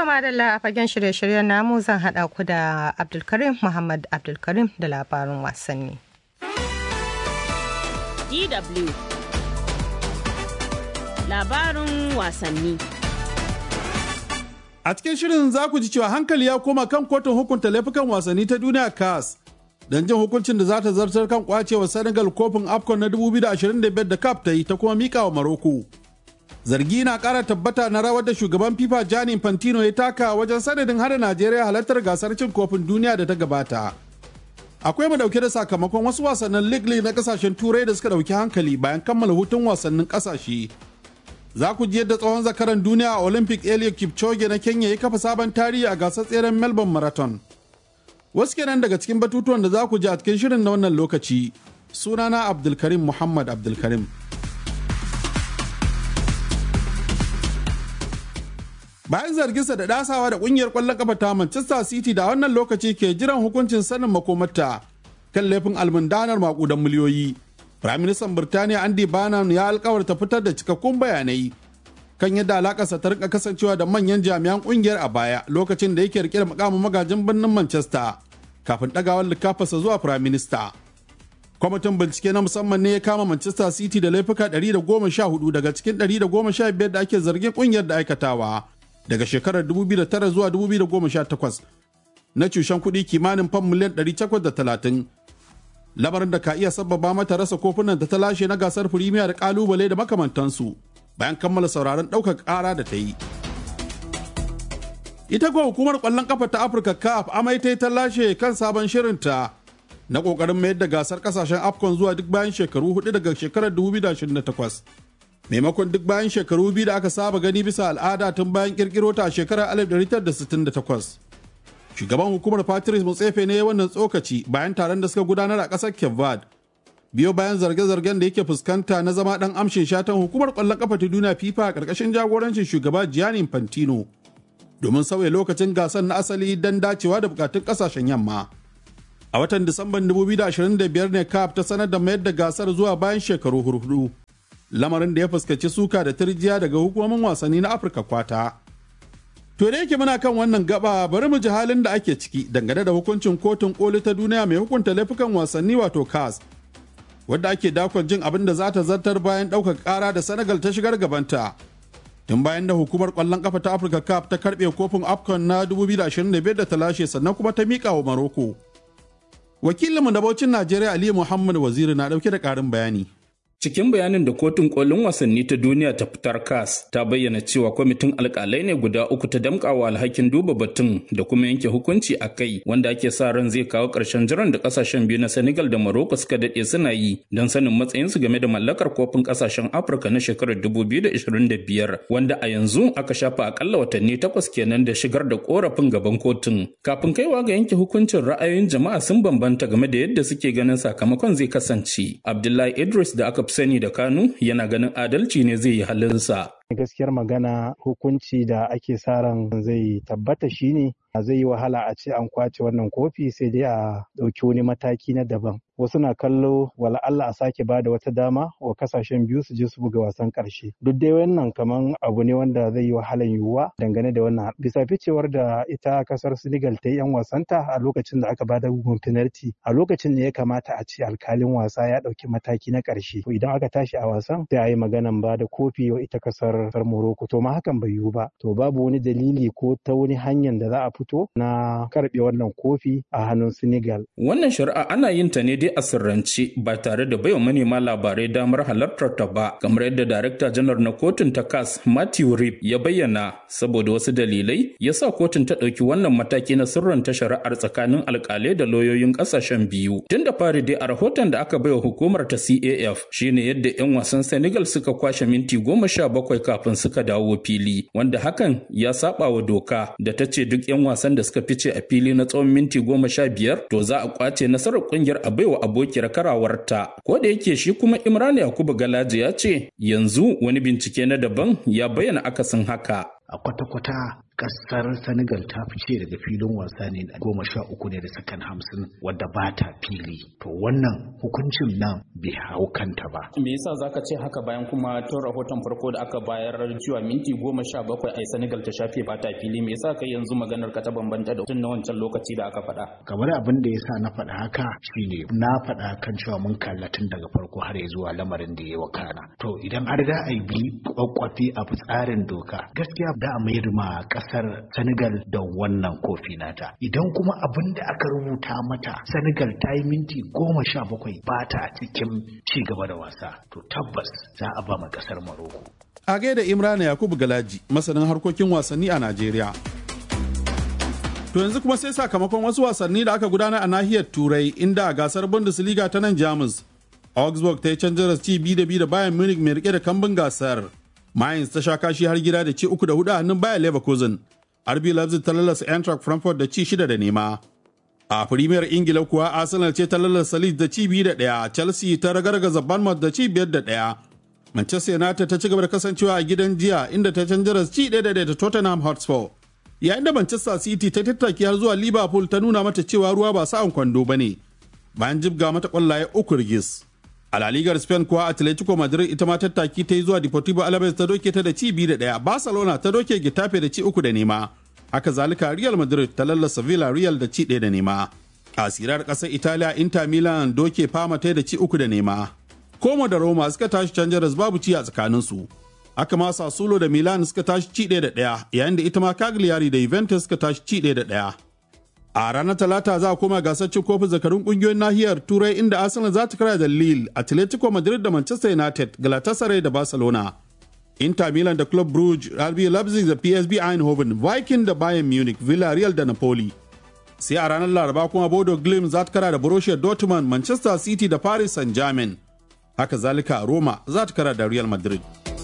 madalla a fagen shirye-shiryen namu zan haɗa ku da Abdulkarim Muhammad Abdulkarim da labarin wasanni. DW Labarin wasanni A cikin shirin za ku ji cewa hankali ya koma kan kotun hukunta laifukan wasanni ta duniya CAS don jin hukuncin da za ta zartar kan kwacewa Senegal kofin AFCON na 2025 da CAF ta yi ta kuma mika wa Maroko. Zargi na ƙara tabbata na rawar da shugaban FIFA Gianni Infantino ya taka wajen sanadin hada Najeriya halartar gasar cin kofin duniya da ta gabata. Akwai mu dauke da sakamakon wasu wasannin League na kasashen Turai da suka dauki hankali bayan kammala hutun wasannin kasashe. Za ku ji yadda tsohon zakaran duniya a Olympic Eliud Kipchoge na Kenya ya kafa sabon tarihi a gasar tseren Melbourne Marathon. Wasu kenan daga cikin batutuwan da za ku ji a cikin shirin na wannan lokaci. Sunana Abdulkarim Muhammad Abdulkarim. Bayan zarginsa da dasawa da kungiyar kwallon kafa ta Manchester City da wannan lokaci ke jiran hukuncin sanin makomarta kan laifin almundanar makudan miliyoyi. Firaministan Birtaniya Andy Bannum ya alkawarta fitar da cikakkun bayanai kan yadda alakarsa ta rika kasancewa da manyan jami'an kungiyar a baya lokacin da yake rike da mukamin magajin birnin Manchester kafin dagawar likafarsa zuwa firaminista. Kwamitin bincike na musamman ne ya kama Manchester City da laifuka 114 daga cikin 115 da ake zargin kungiyar da aikatawa daga shekarar 2009 zuwa 2018 na cushen kuɗi kimanin fam miliyan 830 lamarin da ka iya sababa mata rasa kofunan da ta lashe na gasar firimiya da kalubale da makamantansu bayan kammala sauraron ɗaukar ƙara da ta yi. Ita kuwa hukumar ƙwallon ƙafa ta Afirka CAF amai ta ta lashe kan sabon shirinta na ƙoƙarin mayar da gasar ƙasashen AFCON zuwa duk bayan shekaru hudu daga shekarar 2028. Maimakon duk bayan shekaru biyu da aka saba gani bisa al'ada tun bayan ƙirƙiro ta a shekarar 1968. shugaban hukumar patrice mutsefe ne wannan tsokaci bayan taron da suka gudanar a ƙasar kevad biyo bayan zarge-zargen da yake fuskanta na zama ɗan amshin shatan hukumar ƙwallon ƙafa ta duniya fifa a ƙarƙashin jagorancin shugaba gianni infantino domin sauya lokacin gasar na asali don dacewa da bukatun ƙasashen yamma a watan disamban 2025 ne caf ta sanar da mayar da gasar zuwa bayan shekaru hurhudu lamarin da ya fuskaci suka da turjiya daga hukumomin wasanni na afirka kwata To da yake muna kan wannan gaba bari mu ji halin da ake ciki dangane da hukuncin kotun koli ta duniya mai hukunta laifukan wasanni wato CAS. Wadda ake dakon jin abin da za ta zartar bayan ɗaukar ƙara da Senegal ta shigar gabanta. Tun bayan da hukumar ƙwallon ƙafa ta Afirka CAF ta karɓe kofin AFCON na 2025 da ta lashe sannan kuma ta miƙa wa Maroko. Wakilinmu na Bauchin Najeriya Aliyu Muhammad Waziri na ɗauke da ƙarin bayani. Cikin bayanin da kotun kolin wasanni ta duniya ta fitar kas ta bayyana cewa kwamitin alkalai ne guda uku ta damƙawa alhakin duba batun da kuma yanke hukunci a kai wanda ake sa ran zai kawo ƙarshen jiran da ƙasashen biyu na Senegal da Morocco suka daɗe suna yi don sanin matsayinsu game da mallakar kofin ƙasashen Afirka na shekarar 2025 wanda a yanzu aka shafa akalla watanni takwas kenan da shigar da ƙorafin gaban kotun. Kafin kaiwa ga yanke hukuncin ra'ayoyin jama'a sun bambanta game da yadda suke ganin sakamakon zai kasance. Abdullahi Idris da aka fi sani da Kanu yana ganin adalci ne zai yi halinsa. gaskiyar magana hukunci da ake sa ran zai tabbata shine zai yi wahala a ce an kwace wannan kofi sai dai a ɗauki wani mataki na daban wasu na kallo wala Allah a sake ba da wata dama wa kasashen biyu su je su buga wasan ƙarshe duk dai wannan kaman abu ne wanda zai yi wahalan yiwuwa dangane da wannan bisa ficewar da ita kasar Senegal ta yi yan wasanta a lokacin da aka ba da bugun penalty a lokacin ne ya kamata a ce alkalin wasa ya ɗauki mataki na ƙarshe to idan aka tashi a wasan sai a yi maganan ba da kofi wa ita kasar kasar Morocco to ma hakan bai yiwu ba to babu wani dalili ko ta wani hanyar da za a fito na karbe wannan kofi a hannun Senegal wannan shari'a ana yin ta ne dai a sirrance ba tare da baiwa manema labarai damar halartar ta ba kamar yadda darakta janar na kotun ta CAS Matthew Rip ya bayyana saboda wasu dalilai ya sa kotun ta ɗauki wannan mataki na sirran ta shari'ar tsakanin alkalai da lauyoyin ƙasashen biyu tun da fari dai a rahoton da aka baiwa hukumar ta CAF shine yadda 'yan wasan Senegal suka kwashe minti goma sha bakwai kafin suka dawo fili wanda hakan ya saba wa doka da ta ce duk 'yan wasan da suka fice a fili na tsawon minti goma sha biyar to za a kwace nasarar kungiyar a baiwa abokiyar karawarta ko da yake shi kuma imran yakubu galaji ya ce yanzu wani bincike na daban ya bayyana akasin haka a kwata-kwata kasar senegal ta fice daga filin wasa ne goma sha uku ne da sakan hamsin wadda ba ta fili to wannan hukuncin nan bai hau kanta ba me yasa zaka ce haka bayan kuma tun rahoton farko da aka bayar cewa minti goma sha bakwai a senegal ta shafe ba ta fili me yasa kai yanzu maganar ka ta bambanta da tun na wancan lokaci da aka faɗa kamar abin da yasa na faɗa haka shine na faɗa kan cewa mun kalla tun daga farko har ya zuwa lamarin da ya wakana to idan har da a bi kwakwafi a tsarin doka gaskiya da a mayar ma kasar senegal da wannan kofi nata idan kuma abin da aka rubuta mata senegal ta yi minti goma sha bakwai ba ta cikin ci gaba da wasa to tabbas za a ba ma kasar maroko a gaida imrana yakubu galaji masanin harkokin wasanni a najeriya To yanzu kuma sai sakamakon wasu wasanni da aka gudana a nahiyar Turai inda a gasar Bundesliga ta nan Jamus. Augsburg ta yi canjar ci bi da bi da Bayern Munich mai rike da kambun gasar. Mainz ta sha kashi har gida da ci uku da hudu a hannun Bayer Leverkusen. RB Leipzig ta lalasa Eintracht Frankfurt da ci shida da nema. A Premier Ingila kuwa Arsenal ce ta lalasa Leeds da ci biyu da ɗaya, Chelsea ta ragargaza Bournemouth da ci biyar da ɗaya. Manchester United ta ci gaba da kasancewa a gidan jiya inda ta canjar ci ɗaya da ɗaya da Tottenham Hotspur. yayin da Manchester City ta tattaki har zuwa Liverpool ta nuna mata cewa ruwa ba sa'an kwando ba ne bayan jibga mata kwallaye uku rigis. A La Ligar Spain kuwa Atletico Madrid ita ma tattaki ta yi zuwa Deportivo Alaves ta doke ta da ci biyu da ɗaya, Barcelona ta doke Getafe da ci uku da nema. Haka zalika Real Madrid ta lallasa Villarreal da ci ɗaya da nema. A sirar ƙasar Italiya Inter Milan doke Parma ta da ci uku da nema. Como da Roma suka tashi canjaras babu ci a tsakaninsu. haka ma Sassuolo da Milan suka tashi ci ɗaya da ɗaya yayin da ita ma Cagliari da Juventus suka tashi ci ɗaya da ɗaya. A ranar Talata za a koma gasar cin kofin zakarun ƙungiyoyin nahiyar Turai inda Arsenal za ta kara da Lille, Atletico Madrid da Manchester United, Galatasaray da Barcelona. Inter Milan da Club Brugge, RB Leipzig da PSV Eindhoven, Viking da Bayern Munich, Villarreal da Napoli. Sai a ranar Laraba kuma Bodo Glimt za ta kara da Borussia Dortmund, Manchester City da Paris Saint-Germain. Haka zalika Roma za ta kara da Real Madrid.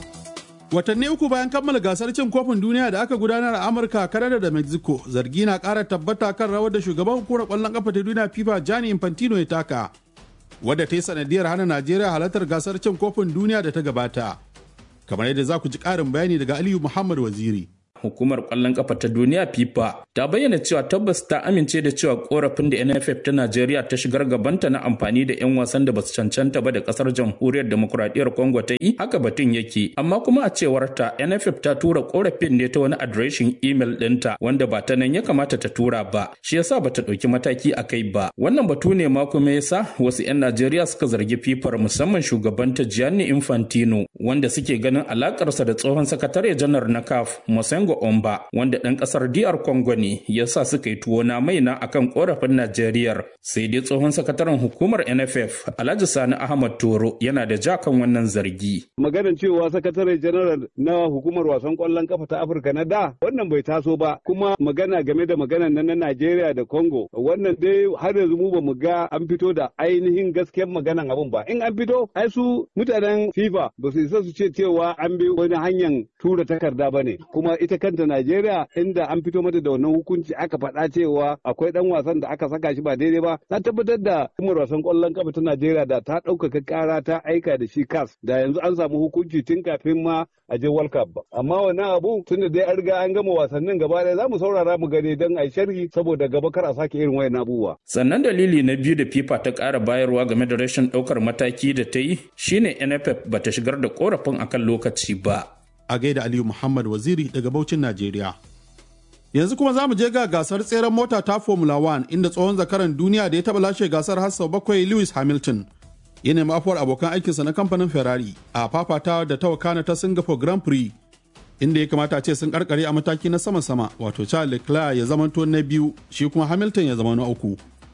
Watanni uku bayan kammala gasar cin kofin duniya da aka gudanar a Amurka, Kanada da Mexico, zargi na ƙara tabbata kan rawar da shugaban hukumar ƙwallon ƙafa ta duniya FIFA Gianni Infantino ya taka, wadda ta yi sanadiyar hana Najeriya halartar gasar cin kofin duniya da ta gabata. Kamar yadda za ku ji ƙarin bayani daga Aliyu Muhammad Waziri. hukumar kwallon kafa ta duniya FIFA ta bayyana cewa tabbas ta amince da cewa korafin da NFF ta Najeriya ta shigar gabanta na amfani da 'yan wasan da basu cancanta ba da kasar jamhuriyar demokuraɗiyyar Congo ta yi haka batun yake amma kuma a cewar ta NFF ta tura korafin ne ta wani adireshin email ɗinta wanda ba ta nan ya kamata ta tura ba shi yasa ba ta ɗauki mataki a kai ba wannan batu ne ma kuma yasa wasu 'yan Najeriya suka zargi FIFA musamman shugabanta Gianni Infantino wanda suke ganin alakarsa da tsohon sakatare janar na CAF Mosengo Congo Omba wanda ɗan ƙasar DR Congo ne ya sa suka yi tuwo na maina akan ƙorafin Najeriya sai dai tsohon sakataren hukumar NFF Alhaji Sani Ahmad Toro yana da ja kan wannan zargi. Maganar cewa sakatare janar na hukumar wasan ƙwallon kafa ta Afirka na da wannan bai taso ba kuma magana game da maganar nan na Najeriya da Congo wannan dai har yanzu mu ba mu ga an fito da ainihin gaskiyar maganan abun ba in an fito ai su mutanen FIFA ba su isa su ce cewa an bi wani hanyar tura takarda ba ne kuma ita kanta Najeriya inda an fito mata da wannan hukunci aka faɗa cewa akwai ɗan wasan da aka saka shi ba daidai ba ta tabbatar da hukumar wasan ƙwallon kafa ta Najeriya da ta ɗaukaka ƙara ta aika da shi kas da yanzu an samu hukunci tun kafin ma a je World Cup ba amma wannan abu tun da dai an riga an gama wasannin gaba ɗaya za mu saurara mu gani don a yi sharhi saboda gaba kar a sake irin wayan abubuwa. Sannan dalili na biyu da FIFA ta ƙara bayarwa game da rashin ɗaukar mataki da ta yi shine NFF bata shigar da ƙorafin akan lokaci ba. a gaida Aliyu Muhammad Waziri daga Bauchin Najeriya. Yanzu kuma za mu je ga gasar tseren mota ta Formula 1 inda tsohon zakaran duniya da ya taɓa lashe gasar har sau bakwai Lewis Hamilton ya nemi afuwar abokan aikinsa na kamfanin Ferrari a fafatawa da ta wakana ta Singapore Grand Prix inda ya kamata a ce sun karkare a mataki na sama-sama wato Charles Leclerc ya zamanto na biyu shi kuma Hamilton ya zama na uku.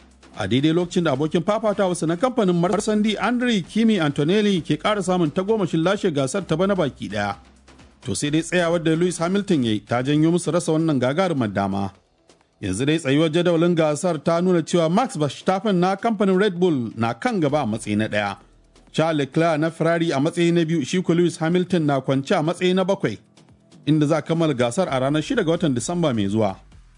A daidai lokacin da abokin fafatawarsa na kamfanin Marsandi Andre Kimi Antonelli ke ƙara samun tagomashin lashe gasar ta bana baki ɗaya. to sai dai tsayawar da Lewis Hamilton ya yi ta janyo musu rasa wannan gagarumar dama. Yanzu dai tsayuwar jadawalin gasar ta nuna cewa Max Verstappen na kamfanin Red Bull na kan gaba a matsayi na ɗaya. Charles Leclerc na Ferrari a matsayi na biyu shi ko Lewis Hamilton na kwance a matsayi na bakwai inda za a kammala gasar a ranar 6 ga watan Disamba mai zuwa.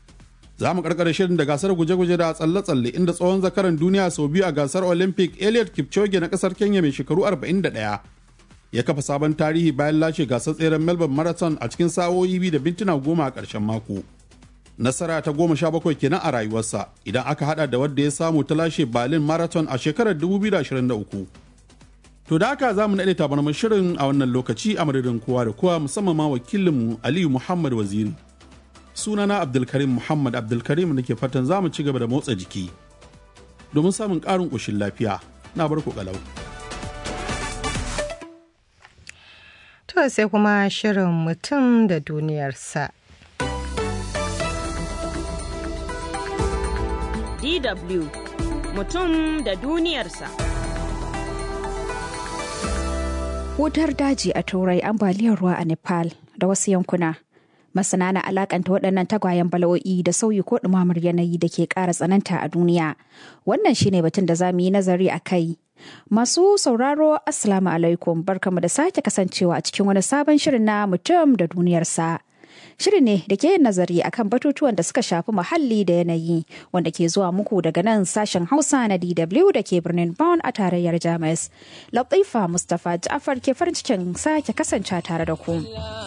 Za mu karkare shirin da gasar guje-guje da tsalle-tsalle inda tsohon zakaran duniya sau biyu a gasar Olympic Elliot Kipchoge na kasar Kenya mai shekaru 41 ya kafa sabon tarihi bayan lashe gasar tseren melbourne marathon a cikin sa'o'i biyu da mintuna goma a ƙarshen mako nasara ta goma sha bakwai kenan a rayuwarsa idan aka hada da wadda ya samu ta lashe berlin marathon a shekarar 2023 to da haka za mu naɗe tabarmar shirin a wannan lokaci a madadin kowa da kowa musamman ma wakilinmu aliyu muhammad waziri sunana abdulkarim muhammad abdulkarim da ke fatan za mu ci gaba da motsa jiki domin samun ƙarin ƙoshin lafiya na bar ku kalau. To sai kuma shirin mutum da duniyarsa. DW mutum da duniyarsa. Wutar daji a Turai ambaliyar ruwa a Nepal da wasu yankuna. Masana na alakanta waɗannan tagwayen bala'o'i da sauyi ko ɗumamar yanayi da ke ƙara tsananta a duniya. Wannan shine batun da za mu yi nazari a kai. Masu sauraro Assalamu alaikum barkamu da sake kasancewa a cikin wani sabon shirin na mutum da duniyarsa. Shirin ne da ke yin nazari akan batutuwan da suka shafi muhalli da yanayi wanda ke zuwa muku daga nan sashen Hausa na DW da ke birnin Bonn a tarayyar Jamus. Latifa Mustapha Ja'far ke farin cikin sake kasance tare da ku.